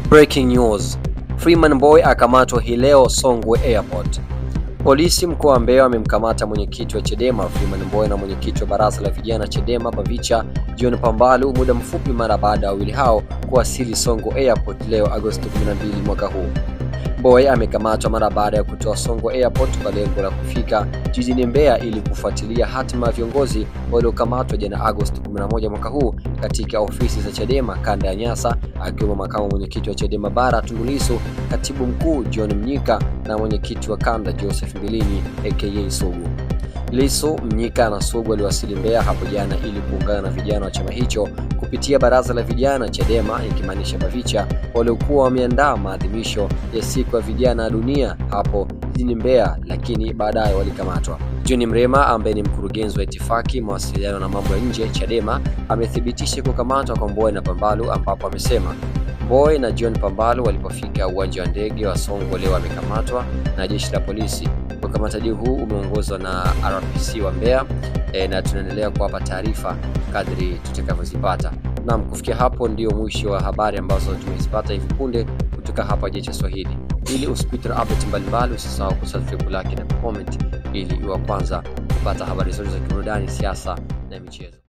Breaking news. Freeman Mbowe akamatwa hii leo Songwe Airport. Polisi mkoa wa Mbeya wamemkamata mwenyekiti wa Chadema Freeman Mbowe na mwenyekiti wa baraza la vijana Chadema Bavicha John Pambalu muda mfupi mara baada ya wawili hao kuwasili Songwe Airport leo Agosti 12 mwaka huu. Mbowe amekamatwa mara baada ya kutoa Songwe Airport kwa lengo la kufika jijini Mbeya ili kufuatilia hatima ya viongozi waliokamatwa jana Agosti 11 mwaka huu katika ofisi za Chadema kanda ya Nyasa, akiwemo makamu mwenyekiti wa Chadema Bara Tundu Lissu, katibu mkuu John Mnyika na mwenyekiti wa kanda Joseph Mbilinyi aka Sugu. Lissu, Mnyika na Sugu waliwasili Mbeya hapo jana ili kuungana na vijana wa chama hicho kupitia baraza la vijana Chadema ikimaanisha Bavicha waliokuwa wameandaa maadhimisho ya siku ya vijana dunia hapo jijini Mbeya, lakini baadaye walikamatwa. John Mrema ambaye ni mkurugenzi wa itifaki, mawasiliano na mambo ya nje Chadema amethibitisha kukamatwa kwa Mbowe na Pambalu, ambapo amesema Mbowe na John Pambalu walipofika uwanja wa ndege wa Songwe leo wamekamatwa na jeshi la polisi. Ukamataji huu umeongozwa na RPC wa Mbeya e, na tunaendelea kuwapa taarifa kadri tutakavyozipata. Naam, kufikia hapo ndio mwisho wa habari ambazo tumezipata hivi punde kutoka hapa Jecha Swahili. Ili usipite update mbalimbali, usisahau kusubscribe, like na comment ili iwe kwanza kupata habari zote za kiburudani, siasa na michezo.